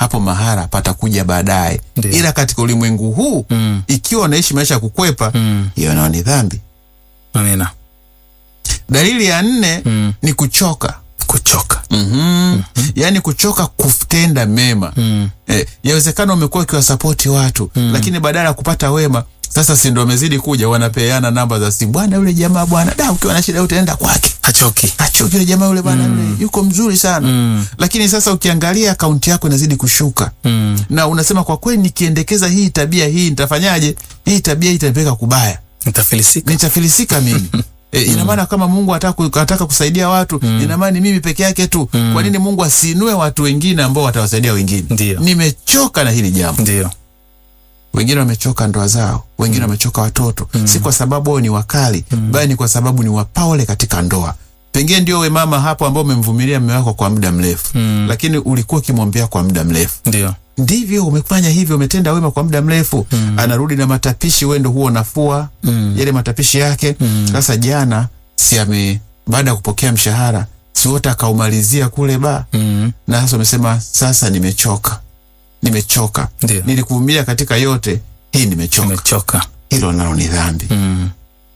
hapo mahara patakuja baadaye. Ndio. Ila katika ulimwengu huu Mm. ikiwa unaishi maisha ya kukwepa, Mm. hiyo nayo ni dhambi. Amina. Dalili ya nne Mm. ni kuchoka. Kuchoka. mm Yaani kuchoka kutenda mema. Mm. Eh, yawezekana umekuwa ukiwasapoti watu lakini badala ya kupata wema sasa si ndo wamezidi kuja wanapeana namba za simu, bwana yule jamaa bwana, da ukiwa na shida utaenda kwake Hachoki. achoki yule jamaa yule bwana yule yuko mzuri sana Mm. lakini sasa ukiangalia akaunti yako inazidi kushuka Mm. na unasema kwa kweli nikiendekeza hii tabia hii nitafanyaje hii tabia hii itanipeleka kubaya Nitafilisika. nitafilisika mimi E, ina maana kama Mungu ataka, ataka kusaidia watu ina maana ni mimi peke yake tu. Kwa nini Mungu asiinue watu wengine ambao watawasaidia wengine? Ndio. Nimechoka na hili jambo. Ndio. Wengine wamechoka ndoa zao, wengine wamechoka watoto, si kwa sababu wao ni wakali, bali ni kwa sababu ni wapole katika ndoa. Pengine ndio we mama hapo ambao umemvumilia mume wako kwa muda mrefu, lakini ulikuwa ukimwombea kwa muda mrefu Ndio. ndivyo umefanya hivyo, umetenda wema kwa muda mrefu anarudi na matapishi, wewe ndo huo nafua yale matapishi yake. Sasa jana si ame baada ya kupokea mshahara si wote akaumalizia kule ba Mm. na sasa umesema sasa nimechoka, nimechoka, Ndio. nilikuvumilia katika yote hii, nimechoka. Umechoka. Hilo nalo ni dhambi. Mm.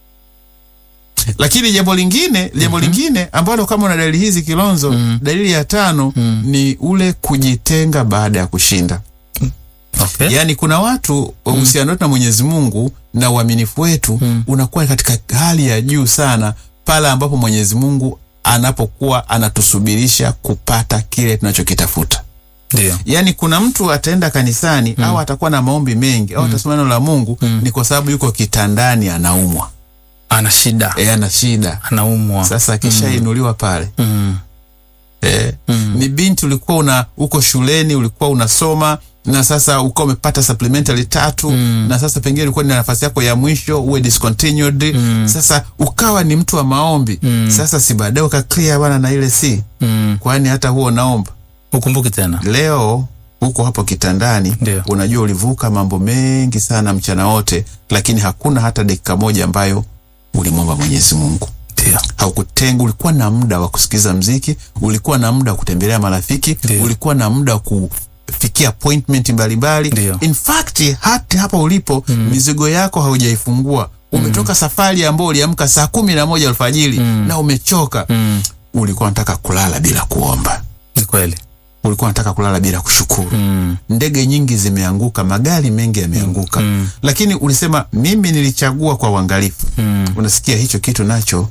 Lakini jambo lingine, jambo lingine ambalo kama una dalili hizi Kilonzo, dalili ya tano ni ule kujitenga baada ya kushinda. Okay. Yaani kuna watu uhusiano wetu na Mwenyezi Mungu na uaminifu wetu unakuwa katika hali ya juu sana pale ambapo Mwenyezi Mungu anapokuwa anatusubirisha kupata kile tunachokitafuta. Ndio. Yaani kuna mtu ataenda kanisani au atakuwa na maombi mengi au atasoma neno la Mungu ni kwa sababu yuko kitandani anaumwa. Ana shida. E, ana shida. Anaumwa. Sasa akishainuliwa pale Mm. Eh, ni binti ulikuwa una uko shuleni ulikuwa unasoma na sasa ukawa umepata supplementary tatu na sasa pengine ulikuwa ni nafasi yako ya mwisho uwe discontinued sasa ukawa ni mtu wa maombi sasa si baadaye uka clear bana na ile si Mm. kwani hata huo naomba Ukumbuki tena. leo huko hapo kitandani Ndio. unajua ulivuka mambo mengi sana mchana wote lakini hakuna hata dakika moja ambayo ulimwomba Mwenyezi Mungu Ndio. haukutenga ulikuwa na muda wa kusikiza mziki ulikuwa na muda wa kutembelea marafiki Ndio. ulikuwa na muda wa kufikia appointment mbalimbali Ndio. in fact hata hapa ulipo mizigo yako haujaifungua umetoka safari ambayo uliamka saa kumi na moja alfajiri na umechoka Mm. ulikuwa unataka kulala bila kuomba Ni kweli. ulikuwa unataka kulala bila kushukuru Mm. ndege nyingi zimeanguka magari mengi yameanguka Mm. lakini ulisema mimi nilichagua kwa uangalifu Mm. unasikia hicho kitu nacho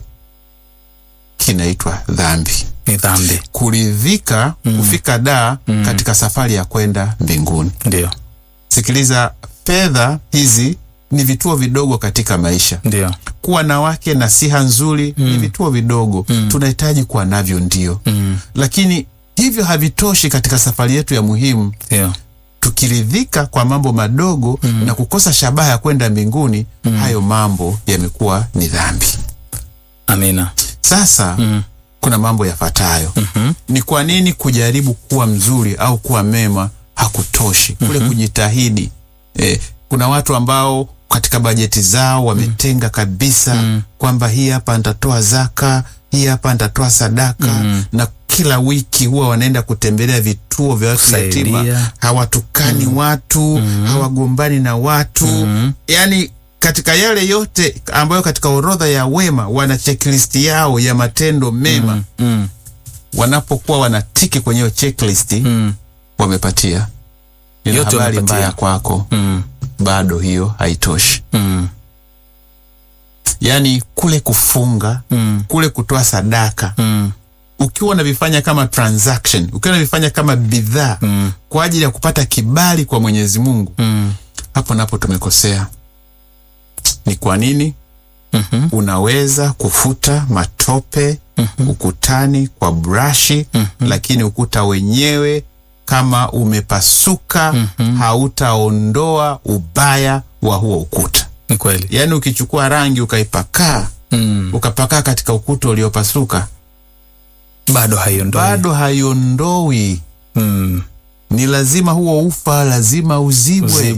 kinaitwa dhambi Ni dhambi. kuridhika kufika daa katika safari ya kwenda mbinguni Ndio. sikiliza fedha hizi ni vituo vidogo katika maisha Ndio. kuwa na wake na siha nzuri ni vituo vidogo tunahitaji kuwa navyo ndio Mm. lakini hivyo havitoshi katika safari yetu ya muhimu Ndio. tukiridhika kwa mambo madogo na kukosa shabaha ya kwenda mbinguni hayo mambo yamekuwa ni dhambi Amina. sasa kuna mambo yafuatayo ni kwa nini kujaribu kuwa mzuri au kuwa mema hakutoshi kule kujitahidi eh, kuna watu ambao katika bajeti zao wametenga kabisa kwamba hii hapa nitatoa zaka hii hapa nitatoa sadaka na kila wiki huwa wanaenda kutembelea vituo vya watu Kusaidia. yatima hawatukani watu hawagombani na watu yani katika yale yote ambayo katika orodha ya wema wana checklist yao ya matendo mema Mm. wanapokuwa wanatiki kwenye hiyo checklist Mm. wamepatia Nina Yote habari wamepatia. mbaya kwako Mm. bado hiyo haitoshi Mm. yaani kule kufunga Mm. kule kutoa sadaka Mm. ukiwa unavifanya kama transaction ukiwa unavifanya kama bidhaa Mm. kwa ajili ya kupata kibali kwa mwenyezi mungu Mm. hapo napo tumekosea ni kwa nini Mhm. unaweza kufuta matope ukutani kwa brashi lakini ukuta wenyewe kama umepasuka hautaondoa ubaya wa huo ukuta Ni kweli. yaani ukichukua rangi ukaipakaa Mm. ukapakaa katika ukuta uliopasuka Bado haiondoi. bado haiondoi Mm. ni lazima huo ufa lazima uzibwe Uzibwe.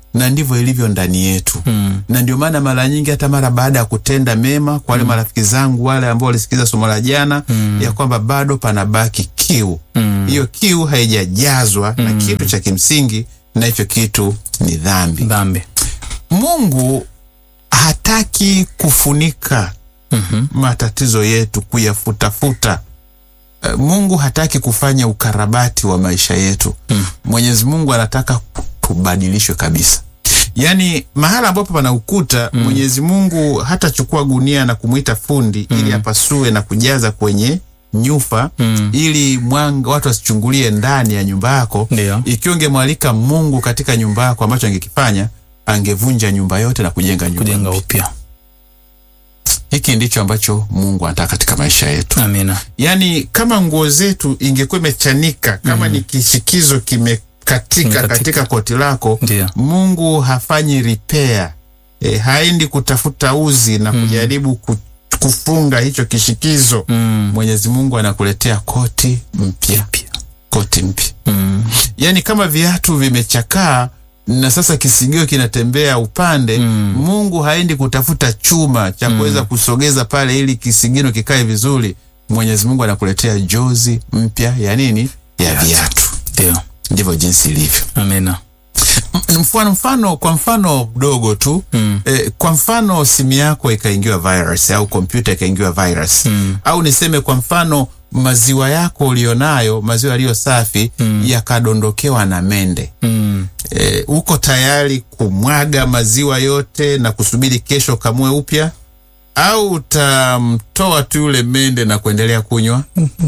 na ndivyo ilivyo ndani yetu Mm. na ndio maana mara nyingi hata mara baada ya kutenda mema kwa wale marafiki zangu wale ambao walisikiza somo la jana ya kwamba bado panabaki kiu Mm. hiyo kiu haijajazwa na kitu cha kimsingi na hicho kitu ni dhambi Dhambi. mungu hataki kufunika Mhm. matatizo yetu kuyafutafuta Eh, mungu hataki kufanya ukarabati wa maisha yetu Mm. mwenyezi mungu anataka tubadilishwe kabisa yaani mahala ambapo pana ukuta mwenyezi mungu hatachukua gunia na kumwita fundi ili apasue na kujaza kwenye nyufa Mm. ili mwanga watu wasichungulie ndani ya nyumba yako Ndio. ikiwa ungemwalika mungu katika nyumba yako ambacho angekifanya angevunja nyumba yote na kujenga nyumba Kujenga mpya. upya. hiki ndicho ambacho mungu anataka katika maisha yetu Amina. yaani kama nguo zetu ingekuwa imechanika kama ni kishikizo kimekatika Kimekatika. katika koti lako Ndio. mungu hafanyi repair e, haendi kutafuta uzi na kujaribu ku, kufunga hicho kishikizo Mm. mwenyezi mungu anakuletea koti mpya Pia. koti mpya Mm. yaani kama viatu vimechakaa na sasa kisigio kinatembea upande Mm. mungu haendi kutafuta chuma cha kuweza kusogeza pale ili kisigino kikae vizuri mwenyezi mungu anakuletea jozi mpya ya nini ya viatu Ndio. ndivyo jinsi ilivyo Amina. M- mfano mfano kwa mfano mdogo tu Mm. eh, kwa mfano simu yako ikaingiwa virus au kompyuta ikaingiwa virus Mm. au niseme kwa mfano maziwa yako ulionayo maziwa yaliyo safi yakadondokewa na mende Mm. e, uko tayari kumwaga maziwa yote na kusubiri kesho kamue upya au utamtoa tu yule mende na kuendelea kunywa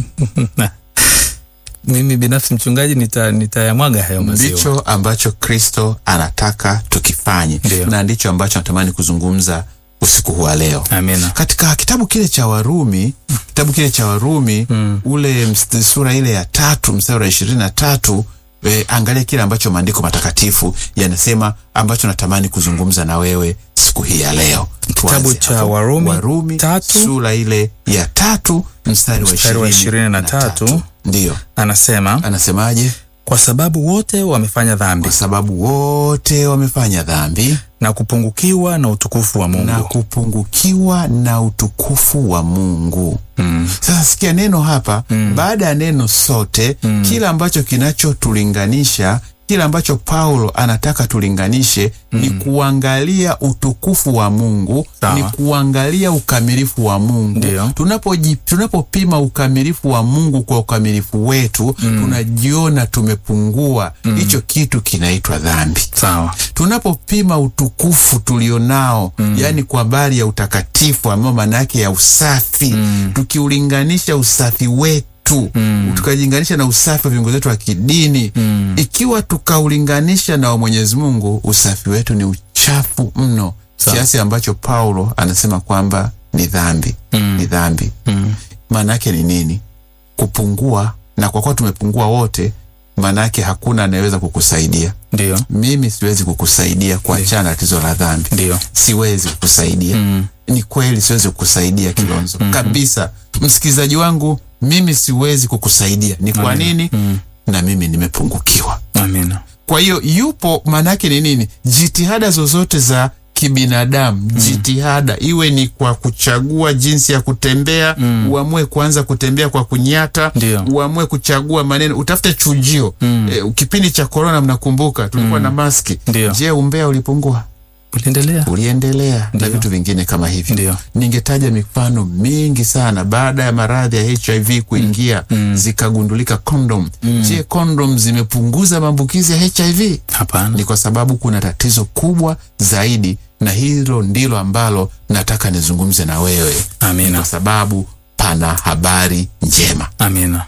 Mimi binafsi mchungaji nita nitayamwaga hayo maziwa. ndicho ambacho kristo anataka tukifanye Ndio. na ndicho ambacho natamani kuzungumza usiku huu wa leo Amina. katika kitabu kile cha warumi kitabu kile cha warumi Mm. ule ms- sura ile ya tatu mstari wa ishirini na tatu e, angalia kile ambacho maandiko matakatifu yanasema ambacho natamani kuzungumza na wewe siku hii ya leo Kitabu Tuanze cha hapo. Warumi warumi tatu. sura ile ya tatu mstari wa Mstari wa ishirini na 23. tatu ndiyo Anasema anasemaje kwa sababu wote wamefanya dhambi kwa sababu wote wamefanya dhambi na kupungukiwa na utukufu wa Mungu. na kupungukiwa na utukufu wa mungu Mm. sasa sikia neno hapa mm. baada ya neno sote mm. kila ambacho kinachotulinganisha kila ambacho paulo anataka tulinganishe mm. ni kuangalia utukufu wa mungu Sawa. ni kuangalia ukamilifu wa mungu Ndio. tunapoji- tunapopima ukamilifu wa mungu kwa ukamilifu wetu mm. tunajiona tumepungua hicho kitu kinaitwa dhambi Sawa. tunapopima utukufu tulionao mm. yaani kwa habari ya utakatifu ambao maana yake ya usafi mm. tukiulinganisha usafi wetu mm. tukajilinganisha na usafi wa viongozi wetu wa kidini mm. ikiwa tukaulinganisha na wa mwenyezi mungu usafi wetu ni uchafu mno Sawa. kiasi ambacho paulo anasema kwamba ni dhambi mm. ni dhambi Mm. maana yake ni nini kupungua na kwa kuwa tumepungua wote maana yake hakuna anayeweza kukusaidia Ndio. mimi siwezi kukusaidia kuachana na tatizo la dhambi Ndio. siwezi kukusaidia Mm. ni kweli siwezi kukusaidia kilonzo kabisa msikilizaji wangu mimi siwezi kukusaidia ni kwa nini na mimi nimepungukiwa Amina. kwa hiyo yupo maana yake ni nini jitihada zozote za kibinadamu jitihada iwe ni kwa kuchagua jinsi ya kutembea uamue kuanza kutembea kwa kunyata Ndio. uamue kuchagua maneno utafute chujio e, kipindi cha korona mnakumbuka tulikuwa na maski Ndio. je umbea ulipungua Uliendelea? uliendelea na Ndio. vitu vingine kama hivyo Ndio. ningetaja mifano mingi sana baada ya maradhi ya hiv kuingia zikagundulika kondom je kondom zimepunguza maambukizi ya hiv Hapana. ni kwa sababu kuna tatizo kubwa zaidi na hilo ndilo ambalo nataka nizungumze na wewe ni Amina. kwa sababu pana habari njema Amina.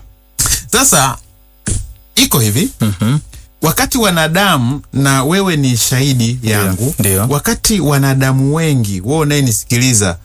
sasa iko hivi Mhm. wakati wanadamu na wewe ni shahidi yangu Ndio. wakati wanadamu wengi wewe unayenisikiliza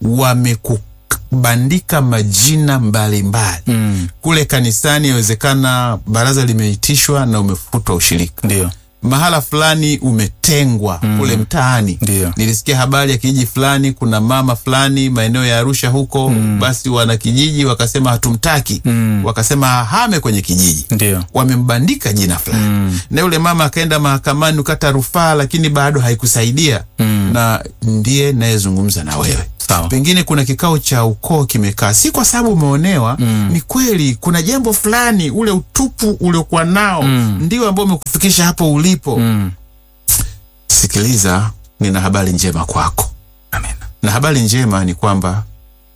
wamekubandika majina mbalimbali Mm. kule kanisani yawezekana baraza limeitishwa na umefutwa ushirika Ndio. mahala fulani umetengwa kule mtaani. Ndio. Nilisikia habari ya kijiji fulani, kuna mama fulani maeneo ya Arusha huko, basi wana kijiji wakasema hatumtaki, wakasema ahame kwenye kijiji Ndio. wamembandika jina fulani na yule mama akaenda mahakamani ukata rufaa, lakini bado haikusaidia na ndiye nayezungumza na wewe. Sawa. Pengine kuna kikao cha ukoo kimekaa, si kwa sababu umeonewa. Ni kweli kuna jambo fulani, ule utupu uliokuwa nao ndio ambao umekufikisha hapo ulipo. Sikiliza, nina habari njema kwako, Amina. na habari njema ni kwamba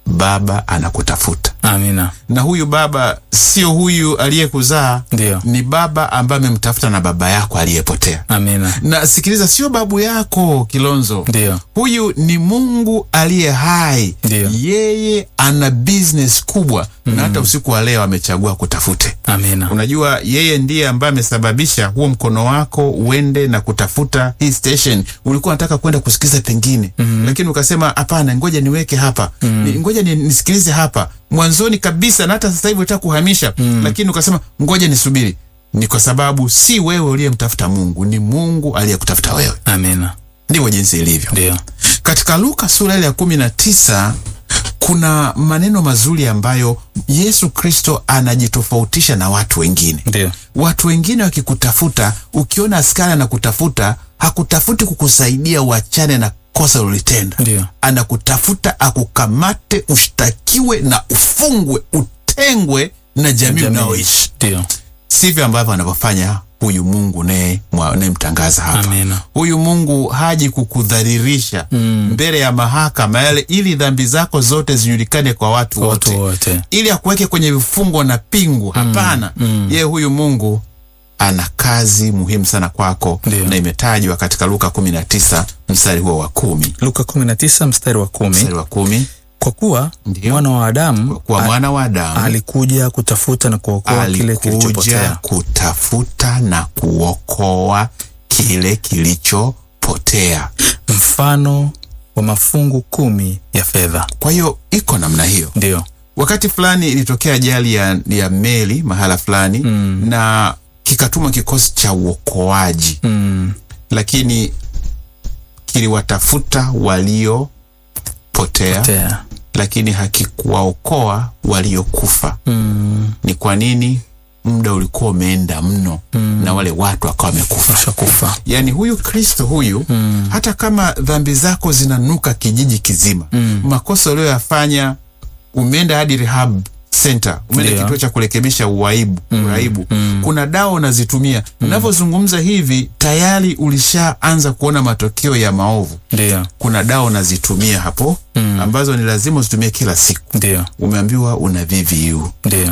Baba anakutafuta Amina. na huyu baba sio huyu aliyekuzaa, Ndio. ni baba ambaye amemtafuta na baba yako aliyepotea. Amina. Na sikiliza, sio babu yako Kilonzo, Ndio. huyu ni Mungu aliye hai. Ndio. Yeye ana business kubwa na hata usiku wa leo amechagua kutafute. Amina. Unajua, yeye ndiye ambaye amesababisha huo mkono wako uende na kutafuta hii station. Ulikuwa unataka kwenda kusikiza pengine, lakini ukasema hapana, ngoja niweke hapa, Ni- ngoja ni, nisikilize hapa mwanzoni kabisa, na hata sasa hivi unataka kuhamisha, lakini ukasema ngoja nisubiri. Ni kwa sababu si wewe uliyemtafuta Mungu, ni Mungu aliyekutafuta wewe. Amina. Ndivyo jinsi ilivyo. Ndio. Katika Luka sura ile ya kumi na tisa kuna maneno mazuri ambayo Yesu Kristo anajitofautisha na watu wengine. Ndio. Watu wengine wakikutafuta, ukiona askari anakutafuta, hakutafuti kukusaidia uachane na kosa ulilotenda. Ndio. Anakutafuta akukamate, ushtakiwe na ufungwe, utengwe na jamii Jamii. unaoishi. Ndio. Sivyo ambavyo anavyofanya huyu Mungu naye unayemtangaza hapa. Amina. Huyu Mungu haji kukudhalilisha mbele ya mahakama yale, ili dhambi zako zote zijulikane kwa watu Kwa wote watu wote. ili akuweke kwenye vifungo na pingu. Hapana, yeye huyu Mungu ana kazi muhimu sana kwako, Ndio. na imetajwa katika Luka 19 mstari huo wa kumi Luka 19 mstari wa kumi. mstari wa kumi Kwa kuwa Ndio. mwana wa Adamu kwa mwana wa Adamu alikuja kutafuta na kuokoa kile alikuja kilichopotea. kutafuta na kuokoa kile kilichopotea. Mfano wa mafungu kumi ya fedha. Kwa hiyo iko namna hiyo. Ndio. Wakati fulani ilitokea ajali ya, ya meli mahala fulani na kikatuma kikosi cha uokoaji Mm. lakini kiliwatafuta waliopotea Tea. lakini hakikuwaokoa waliokufa. Mm. Ni kwa nini? Muda ulikuwa umeenda mno na wale watu wakawa wamekufa. Washakufa. Yaani huyu Kristo huyu hata kama dhambi zako zinanuka kijiji kizima, makosa uliyoyafanya, umeenda hadi rehab center, umeenda Ndio. kituo cha kurekebisha uaibu, uraibu, kuna dawa unazitumia. Unavyozungumza hivi tayari ulishaanza kuona matokeo ya maovu. Ndio. Kuna dawa unazitumia hapo ambazo ni lazima uzitumie kila siku. Ndio. Umeambiwa una VVU. Ndio.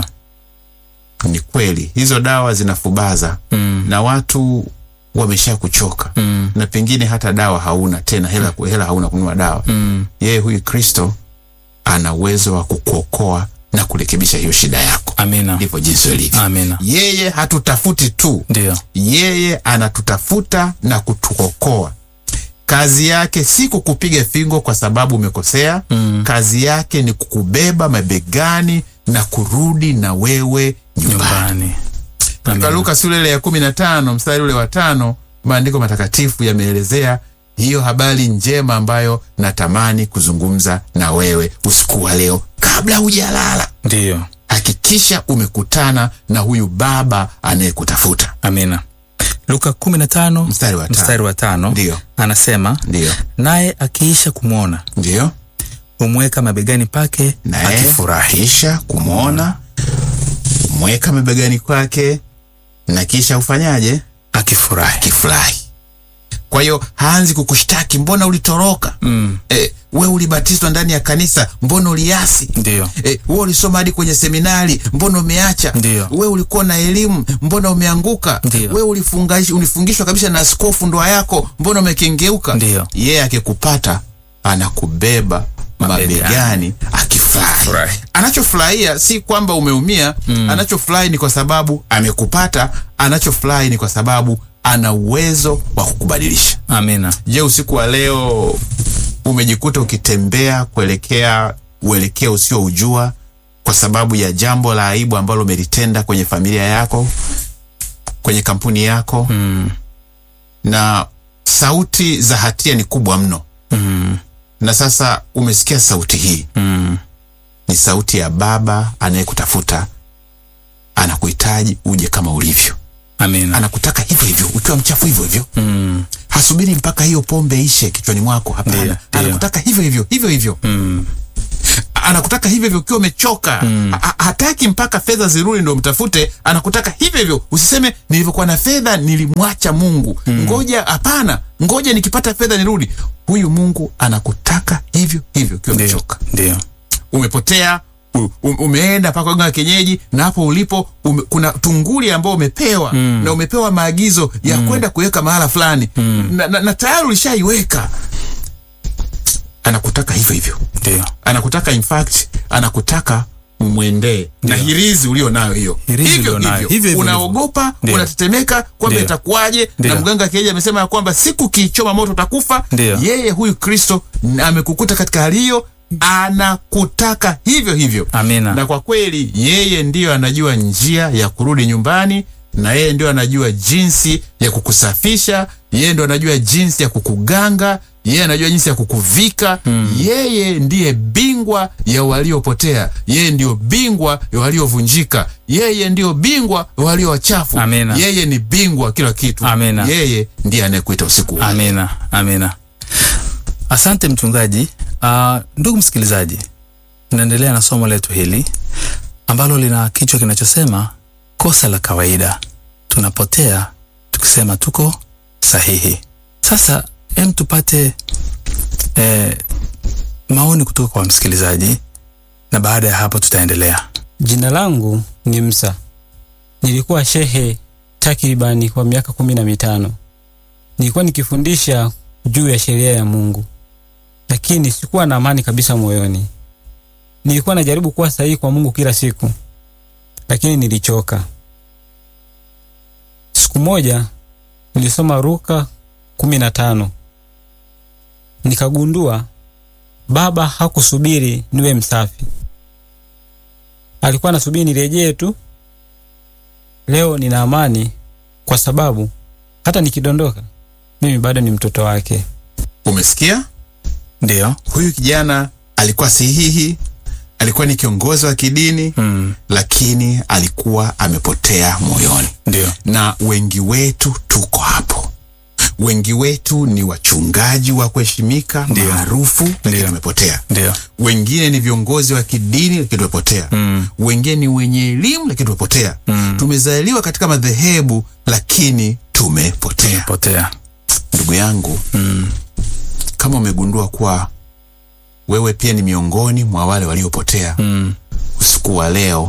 Ni kweli hizo dawa zinafubaza na watu wamesha kuchoka na pengine hata dawa hauna tena, hela, hela hauna kununua dawa. Yeye huyu Kristo ana uwezo wa kukuokoa na kurekebisha hiyo shida yako. Amina. Ndivyo jinsi ilivyo. Amina. Yeye hatutafuti tu, Ndio. yeye anatutafuta na kutuokoa. Kazi yake si kukupiga fingo kwa sababu umekosea. Kazi yake ni kukubeba mabegani na kurudi na wewe nyumbani. Nyumbani. Katika Luka sura ile ya kumi na tano mstari ule wa tano maandiko matakatifu yameelezea hiyo habari njema ambayo natamani kuzungumza na wewe usiku wa leo. Kabla hujalala, Ndio. hakikisha umekutana na huyu Baba anayekutafuta. Amina. Luka 15 Mstari wa tano. mstari wa tano Ndio, anasema ndio, naye akiisha kumwona ndio, humweka mabegani pake naye akifurahi. kisha kumwona, mweka mabegani kwake na kisha ufanyaje? Akifurahi. Kifurahi. Kwa hiyo haanzi kukushtaki, mbona ulitoroka? Mm. E, we ulibatizwa ndani ya kanisa, mbona uliasi? Ndio. E, we ulisoma hadi kwenye seminari, mbona umeacha? Ndio. We ulikuwa na elimu, mbona umeanguka? Ndio. We ulifungash- ulifungishwa kabisa na askofu ndoa yako, mbona umekengeuka? Ndio. Yeye akikupata anakubeba Mabegani. mabegani akifurahi. Furahi. Anachofurahia si kwamba umeumia, anachofurahi ni kwa sababu amekupata. Anachofurahi ni kwa sababu ana uwezo wa kukubadilisha. Amina. Je, usiku wa leo umejikuta ukitembea kuelekea uelekeo usioujua kwa sababu ya jambo la aibu ambalo umelitenda kwenye familia yako, kwenye kampuni yako, na sauti za hatia ni kubwa mno Mm. na sasa umesikia sauti hii Mm. ni sauti ya baba anayekutafuta anakuhitaji uje kama ulivyo Amina. anakutaka hivyo hivyo ukiwa mchafu hivyo hivyo Mm. hasubiri mpaka hiyo pombe ishe kichwani mwako hapana Ndiyo, ndiyo. anakutaka hivyo hivyo hivyo hivyo Mm. anakutaka hivyo hivyo ukiwa umechoka Ha- ha- hataki mpaka fedha zirudi ndo mtafute anakutaka hivyo hivyo usiseme nilivyokuwa na fedha nilimwacha mungu ngoja hapana ngoja nikipata fedha nirudi huyu mungu anakutaka hivyo hivyo ukiwa Ndio. umechoka Ndio. umepotea u- u- umeenda mpaka waganga wa kienyeji na hapo ulipo ume, kuna tunguli ambao umepewa mm. na umepewa maagizo ya kwenda kuweka mahala fulani mm. na, na, na tayari ulishaiweka anakutaka hivyo hivyo Ndio. anakutaka in fact anakutaka umwendee na hirizi ulio nayo hiyo Hirizi hivyo ulio nayo. hivyo Hivyo hivyo unaogopa Ndio. unatetemeka kwamba Ndio. itakuwaje na Ndio. mganga kienyeji amesema ya kwamba siku kiichoma moto utakufa Ndio. yeye huyu kristo n- amekukuta katika hali hiyo anakutaka hivyo hivyo Amina. na kwa kweli yeye ndiyo anajua njia ya kurudi nyumbani na yeye ndio anajua jinsi ya kukusafisha yeye ndio anajua jinsi ya kukuganga yeye anajua jinsi ya kukuvika mm. yeye ndiye bingwa ya waliopotea yeye ndio bingwa ya waliovunjika yeye ndio bingwa ya walio wachafu Amina. yeye ni bingwa wa kila kitu Amina. yeye ndiye anayekuita usiku wa Amina, amina. Asante mchungaji. Uh, ndugu msikilizaji, tunaendelea na somo letu hili ambalo lina kichwa kinachosema kosa la kawaida, tunapotea tukisema tuko sahihi. Sasa hem, tupate eh, maoni kutoka kwa msikilizaji na baada ya hapo tutaendelea. Jina langu ni Msa. Nilikuwa shehe takribani kwa miaka kumi na mitano. Nilikuwa nikifundisha juu ya sheria ya Mungu, lakini sikuwa na amani kabisa moyoni. Nilikuwa najaribu kuwa sahihi kwa Mungu kila siku, lakini nilichoka. Siku moja nilisoma Luka kumi na tano nikagundua Baba hakusubiri niwe msafi alikuwa anasubiri nirejee tu. Leo nina amani kwa sababu hata nikidondoka mimi bado ni mtoto wake. umesikia Ndio. huyu kijana alikuwa sahihi alikuwa ni kiongozi wa kidini Mm, lakini alikuwa amepotea moyoni ndio. na wengi wetu tuko hapo wengi wetu ni wachungaji wa kuheshimika Ndio. maarufu lakini Ndio. tumepotea Ndio. wengine ni viongozi wa kidini lakini tumepotea Mm. wengine ni wenye elimu lakini tumepotea Mm. tumezaliwa katika madhehebu lakini tumepotea Potea. ndugu yangu Mm, kama umegundua kuwa wewe pia ni miongoni mwa wale waliopotea mm, usiku wa leo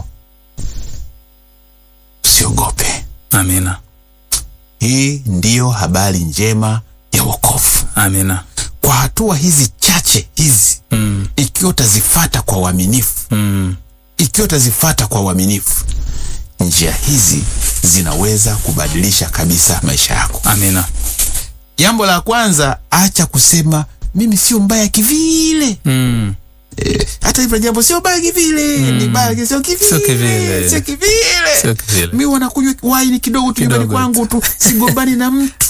usiogope amina. hii ndiyo habari njema ya wokovu Amina. kwa hatua hizi chache hizi Mm, ikiwa utazifata kwa uaminifu mm, ikiwa utazifata kwa uaminifu njia hizi zinaweza kubadilisha kabisa maisha yako amina. jambo la kwanza acha kusema mimi sio mbaya kivile Mm, Eh, hata hivyo jambo sio baya kivile ni baya lakini sio kivile Sio kivile. sio kivile sio kivile. mi wanakunywa waini kidogo tu nyumbani Kidogo kwangu tu sigombani na mtu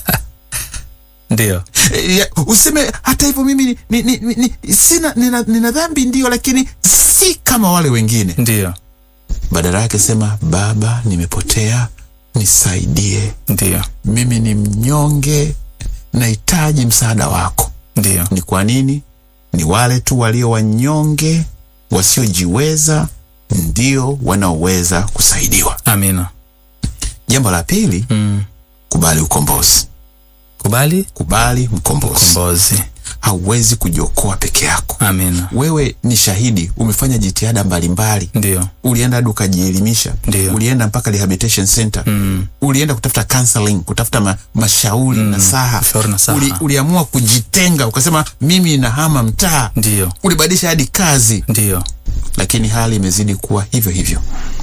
Ndio. Eh, ya, useme hata hivyo mimi ni, ni, ni, ni, ni, sina nina, nina dhambi ndio lakini si kama wale wengine Ndio. badala yake sema baba nimepotea nisaidie Ndio. mimi ni mnyonge nahitaji msaada wako Ndio. ni kwa nini ni wale tu walio wanyonge wasiojiweza ndio wanaoweza kusaidiwa Amina. jambo la pili Mm, kubali ukombozi kubali kubali mkombozi kombozi. hauwezi kujiokoa peke yako Amina. wewe ni shahidi umefanya jitihada mbalimbali Ndio. ulienda hadi ukajielimisha Ndio. ulienda mpaka rehabilitation center Mm, ulienda kutafuta counseling kutafuta ma, mashauri na saha ushauri nasaha. Uli, uliamua kujitenga ukasema mimi nahama mtaa ndio. ulibadilisha hadi kazi Ndio. lakini hali imezidi kuwa hivyo hivyo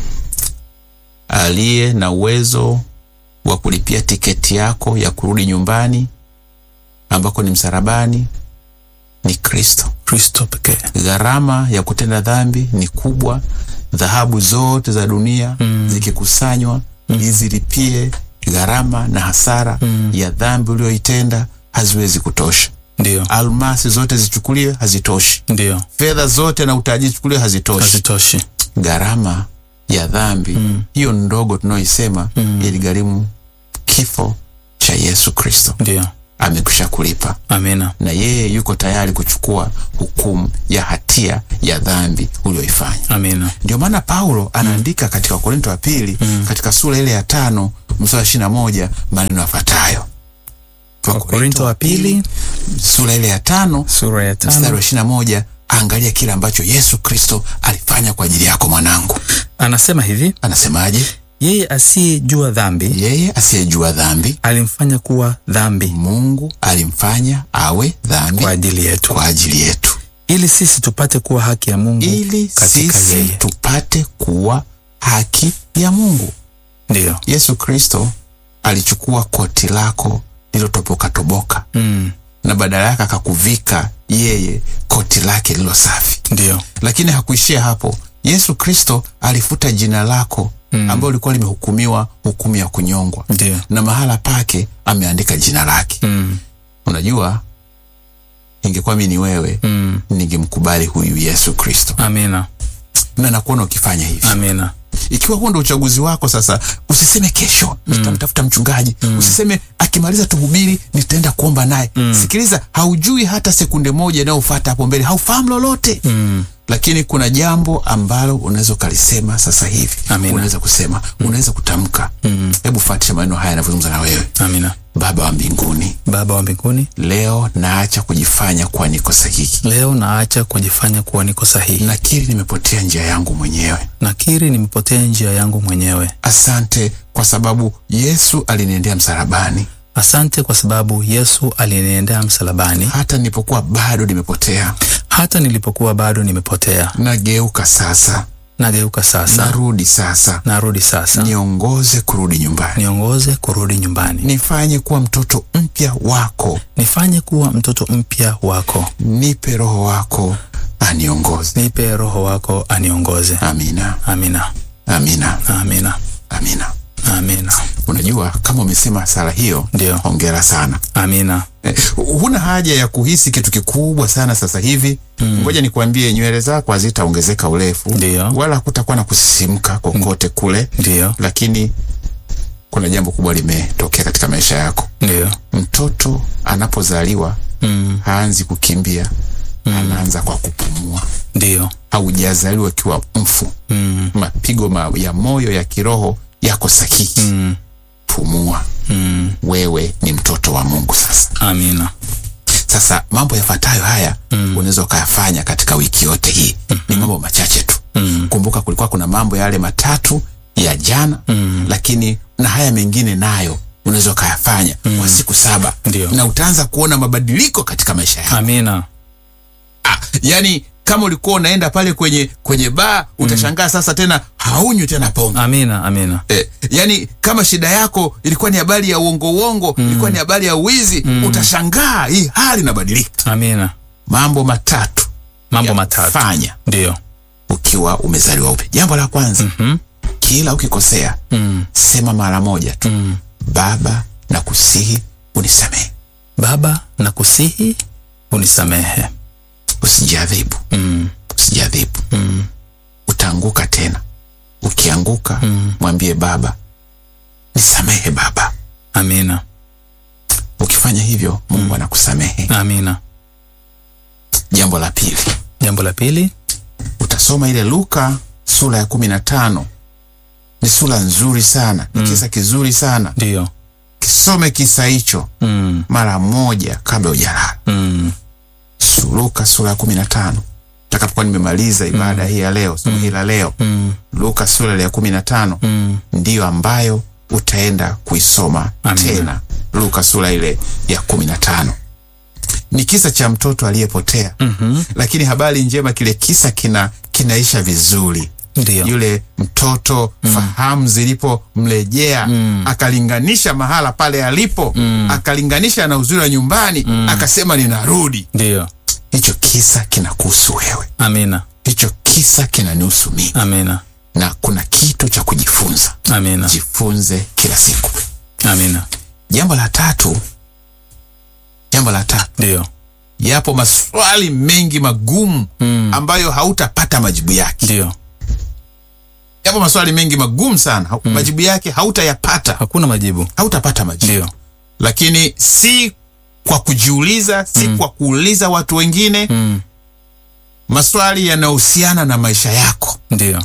aliye na uwezo wa kulipia tiketi yako ya kurudi nyumbani ambako ni msalabani ni kristo Kristo pekee. gharama ya kutenda dhambi ni kubwa dhahabu zote za dunia mm. zikikusanywa mm. izilipie gharama na hasara ya dhambi ulioitenda haziwezi kutosha. Ndio. Almasi zote zichukuliwe, hazitoshi. Ndio. Fedha zote na utajiri chukuliwe, hazitoshi. Hazitoshi. Gharama ya dhambi hiyo ndogo tunaoisema iligharimu kifo cha Yesu Kristo, Ndio. amekwisha kulipa Amina. na yeye yuko tayari kuchukua hukumu ya hatia ya dhambi ulioifanya. Amina. Ndio maana Paulo anaandika katika Wakorinto wa pili katika sura ile ya tano mstari wa ishirini na moja maneno yafuatayo. Wakorinto wa pili sura ile ya tano sura ya mstari tano wa ishirini na moja angalia kile ambacho Yesu Kristo alifanya kwa ajili yako mwanangu. anasema hivi, Anasemaje? yeye asiyejua dhambi Yeye asiyejua dhambi alimfanya kuwa dhambi Mungu alimfanya awe dhambi kwa ajili yetu, kwa ajili yetu, ili sisi tupate kuwa haki ya Mungu ili katika sisi yeye. tupate kuwa haki ya Mungu. Ndio. Yesu Kristo alichukua koti lako lilotoboka toboka Mm. na badala yake akakuvika yeye koti lake lilo safi. Ndio. Lakini hakuishia hapo. Yesu Kristo alifuta jina lako mm. ambalo lilikuwa limehukumiwa hukumu ya kunyongwa, Ndio. na mahala pake ameandika jina lake. Mm. Unajua, ingekuwa mi ni wewe Mm. ningemkubali huyu Yesu Kristo, Amina. na nakuona ukifanya hivi. Amina. Ikiwa huo ndo uchaguzi wako sasa, usiseme kesho nitamtafuta mchungaji, usiseme akimaliza tuhubiri nitaenda kuomba naye. Sikiliza, haujui hata sekunde moja inayofuata hapo mbele, haufahamu lolote Mm. lakini kuna jambo ambalo unaweza ukalisema sasa hivi. Amina. Unaweza kusema, unaweza kutamka. Hebu fuatisha maneno haya yanavyozungumza na wewe. Amina. Baba wa mbinguni, Baba wa mbinguni, leo naacha kujifanya kuwa niko sahihi, leo naacha kujifanya kuwa niko sahihi. nakiri nimepotea njia yangu mwenyewe. Nakiri nimepotea njia yangu mwenyewe. Asante kwa sababu Yesu aliniendea msalabani Asante kwa sababu Yesu aliniendea msalabani hata nilipokuwa bado nimepotea. hata nilipokuwa bado nimepotea. Nageuka sasa, Nageuka sasa, narudi sasa, narudi sasa, niongoze kurudi nyumbani, niongoze kurudi nyumbani, nifanye kuwa mtoto mpya wako, nifanye kuwa mtoto mpya wako, nipe Roho wako aniongoze. nipe Roho wako aniongoze. Amina, Amina, amina, amina, amina. amina, Unajua, kama umesema sala hiyo, Ndio. hongera sana. amina. Eh, huna haja ya kuhisi kitu kikubwa sana sasa hivi. Ngoja nikuambie, nywele zako hazitaongezeka urefu, Ndio. wala hakutakuwa na kusisimka kokote kule, Ndiyo, lakini kuna jambo kubwa limetokea katika maisha yako. ndiyo. Mtoto anapozaliwa Mm, haanzi kukimbia, anaanza kwa kupumua. ndiyo. Haujazaliwa ukiwa mfu. Mm, Mapigo ma ya moyo ya kiroho yako sahihi. mm, Pumua, mm. wewe ni mtoto wa Mungu sasa. Amina. Sasa mambo yafuatayo haya unaweza ukayafanya katika wiki yote hii. Ni mambo machache tu. Kumbuka kulikuwa kuna mambo yale matatu ya jana, lakini na haya mengine nayo unaweza ukayafanya kwa siku saba, Ndio. na utaanza kuona mabadiliko katika maisha yako. Amina. Ah, yani kama ulikuwa unaenda pale kwenye kwenye baa utashangaa sasa tena haunywi tena pombe. Amina. Amina. Eh, yani kama shida yako ilikuwa ni habari ya uongo uongo, ilikuwa ni habari ya uwizi, utashangaa hii hali inabadilika. Amina. Mambo matatu Mambo ya matatu. fanya Ndiyo. ukiwa umezaliwa upya. Jambo la kwanza, kila ukikosea Mm, sema mara moja tu, mm. Baba na kusihi unisamehe, Baba, nakusihi unisamehe. usijiadhibu, Mm, usijiadhibu. mm, Utaanguka tena. Ukianguka mwambie Baba, nisamehe Baba. amina. Ukifanya hivyo Mungu anakusamehe. Amina. Jambo la pili, Jambo la pili. utasoma ile Luka sura ya kumi na tano. Ni sura nzuri sana, ni kisa kizuri sana. Ndiyo. Kisome kisa hicho Mm, mara moja kabla hujalala. mm, Su- Luka sura ya kumi na tano takapokuwa nimemaliza ibada hii ya leo, somo hili la leo, mm, Luka sura ile ya kumi na tano mm. ndiyo ambayo utaenda kuisoma Amina. tena. Luka sura ile ya kumi na tano ni kisa cha mtoto aliyepotea. Mhm. Lakini habari njema, kile kisa kina kinaisha vizuri. Ndiyo. Yule mtoto fahamu zilipomrejea akalinganisha mahala pale alipo akalinganisha na uzuri wa nyumbani akasema ninarudi. Ndiyo. Hicho kisa kinakuhusu wewe, Amina. hicho kisa kinanihusu mimi, Amina. na kuna kitu cha kujifunza. Amina. Jifunze kila siku. Amina. Jambo la tatu, jambo la tatu, Ndio. yapo maswali mengi magumu Mm. ambayo hautapata majibu yake. Ndio. Yapo maswali mengi magumu sana, hau- majibu yake hautayapata, Hakuna majibu. hautapata majibu. Ndio. Lakini si kwa kujiuliza, si kwa kuuliza watu wengine, Mm. maswali yanayohusiana na maisha yako. Ndio.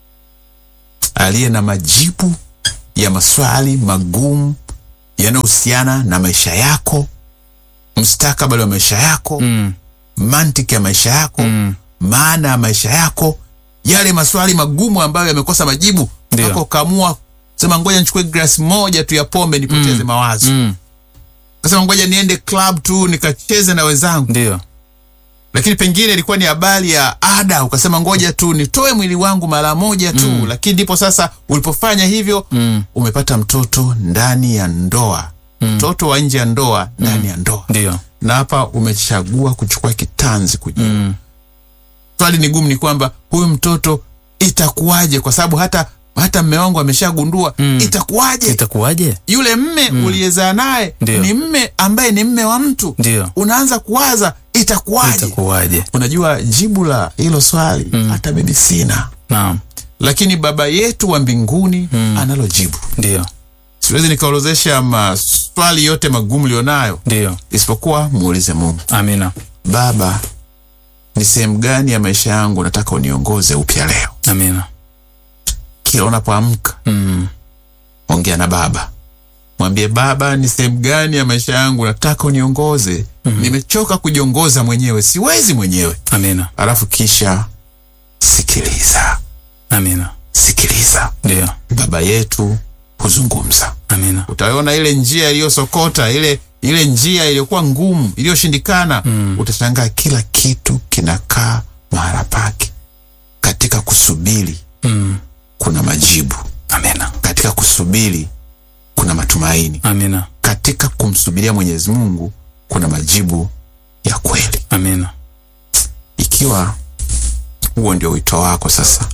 aliye na majibu ya maswali magumu yanayohusiana na maisha yako, mustakabali wa maisha yako, Mm. mantiki ya maisha yako, Mm. maana ya maisha yako, yale maswali magumu ambayo yamekosa majibu Ndio. mpaka ukaamua sema ngoja nichukue glasi moja tu ya pombe nipoteze mawazo. Mm. Kasema ngoja niende club tu nikacheze na wenzangu, Ndio. lakini pengine ilikuwa ni habari ya ada, ukasema ngoja tu nitoe mwili wangu mara moja tu, lakini ndipo sasa ulipofanya hivyo Mm. umepata mtoto ndani ya ndoa, mtoto wa nje ya ndoa ndani ya ndoa, Ndio. na hapa umechagua kuchukua kitanzi kujua. Mm. Swali ni gumu, ni kwamba huyu mtoto itakuwaje? Kwa sababu hata hata mme wangu ameshagundua itakuwaje? Itakuwaje? Yule mme uliyezaa naye Ndio. ni mme ambaye ni mme wa mtu, Ndio. unaanza kuwaza itakuwaje? Itakuwaje? Unajua jibu la hilo swali hata mimi sina, Naam. lakini Baba yetu wa mbinguni analo jibu. Ndio. Siwezi nikaorozesha maswali yote magumu ulionayo, Ndio. isipokuwa muulize Mungu, Amina. Baba, ni sehemu gani ya maisha yangu nataka uniongoze upya leo? Amina. Kila unapoamka Mm. ongea na Baba, mwambie Baba, ni sehemu gani ya maisha yangu nataka uniongoze. Nimechoka kujiongoza mwenyewe, siwezi mwenyewe. Amina. Alafu kisha sikiliza, Amina. sikiliza. Ndio. Baba yetu huzungumza. Amina. Utaona ile njia iliyosokota, ile ile njia iliyokuwa ngumu, iliyoshindikana. Utashangaa kila kitu kinakaa mahala pake. Katika kusubiri Mm. kuna majibu, Amina. katika kusubiri kuna matumaini, Amina. katika kumsubiria Mwenyezi Mungu kuna majibu ya kweli. Amina. Ikiwa huo ndio wito wako sasa,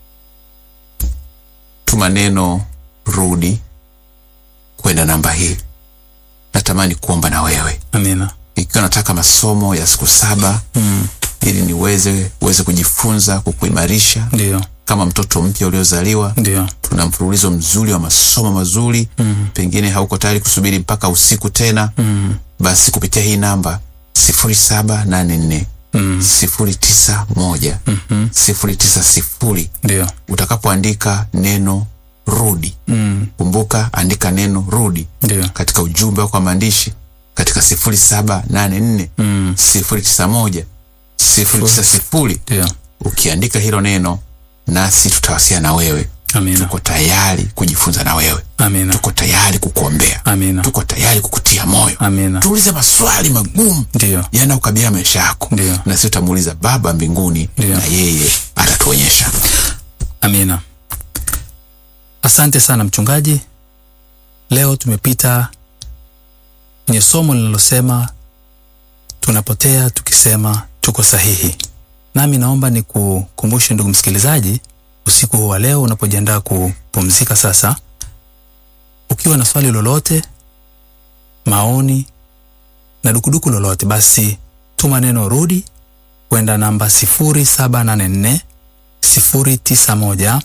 tuma neno rudi kwenda namba hii. Natamani kuomba na wewe, Amina. ikiwa nataka masomo ya siku saba Mm. ili niweze uweze kujifunza, kukuimarisha Ndio. kama mtoto mpya uliozaliwa. Ndio. Tuna mfululizo mzuri wa masomo mazuri. Mm. Pengine hauko tayari kusubiri mpaka usiku tena, Mm. basi kupitia hii namba sifuri saba nane nne Mm. sifuri tisa moja Mhm. sifuri tisa sifuri Ndio. utakapoandika neno rudi, Mm. kumbuka andika neno rudi Ndio. katika ujumbe wako wa maandishi katika sifuri saba nane nne Mm. sifuri tisa moja sifuri tisa sifuri. Ndio. Ukiandika hilo neno, nasi tutawasiliana na wewe. Amina. Tuko tayari kujifunza na wewe, Amina. tuko tayari kukuombea, Amina. tuko tayari kukutia moyo. Amina. Tuulize maswali magumu Ndio. yanayokabilia maisha yako, Ndio. na sisi tutamuuliza Baba mbinguni, Ndio. na yeye atatuonyesha. Amina. Asante sana mchungaji. Leo tumepita kwenye somo linalosema tunapotea tukisema tuko sahihi. Nami naomba nikukumbushe ndugu msikilizaji, usiku huu wa leo unapojiandaa kupumzika sasa, ukiwa na swali lolote, maoni na dukuduku lolote, basi tuma neno rudi kwenda namba 0784 091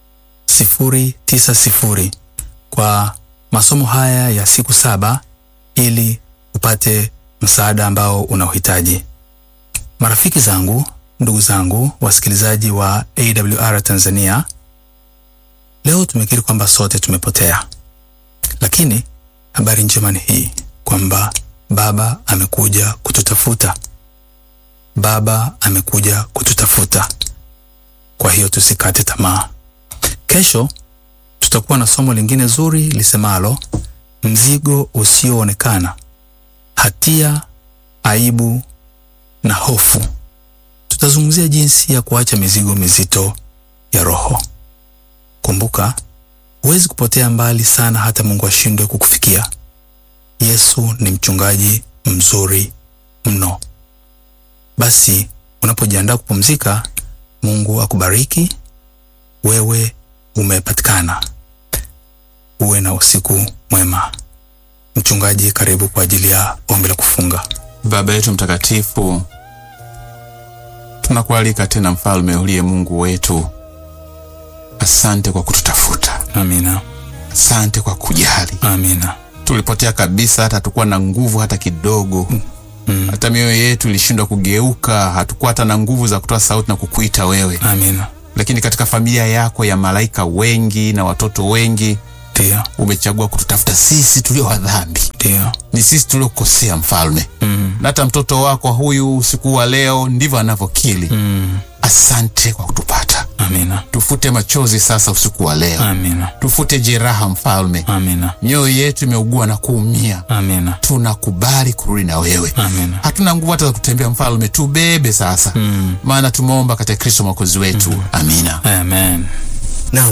090 kwa masomo haya ya siku saba ili upate msaada ambao unaohitaji. Marafiki zangu, ndugu zangu, wasikilizaji wa AWR Tanzania, leo tumekiri kwamba sote tumepotea, lakini habari njema ni hii kwamba Baba amekuja kututafuta. Baba amekuja kututafuta. Kwa hiyo tusikate tamaa. Kesho tutakuwa na somo lingine zuri lisemalo mzigo usioonekana, hatia, aibu na hofu. Tutazungumzia jinsi ya kuacha mizigo mizito ya roho. Kumbuka, huwezi kupotea mbali sana hata Mungu ashindwe kukufikia. Yesu ni mchungaji mzuri mno. Basi unapojiandaa kupumzika, Mungu akubariki. Wewe umepatikana. uwe na usiku mwema. Mchungaji, karibu kwa ajili ya ombi la kufunga. Baba yetu mtakatifu, tunakualika tena, mfalme uliye Mungu wetu, asante kwa kututafuta, Amina, asante kwa kujali. amina, Tulipotea kabisa, hata hatukuwa na nguvu hata kidogo, mm, hata mioyo yetu ilishindwa kugeuka, hatukuwa hata na nguvu za kutoa sauti na kukuita wewe. amina. Lakini katika familia yako ya malaika wengi na watoto wengi, Ndio, umechagua kututafuta sisi tulio wa dhambi, ndio, ni sisi tuliokosea, mfalme mm, na hata mtoto wako huyu usiku wa leo ndivyo anavyokili. mm, Asante kwa kutupata. amina, Tufute machozi sasa usiku wa leo, amina, tufute jeraha mfalme. amina, Mioyo yetu imeugua na kuumia, amina, tunakubali kurudi na wewe. amina. Hatuna nguvu hata za kutembea, mfalme, tubebe sasa, Mm, maana tumeomba katika Kristo mwokozi wetu. Amina. amen.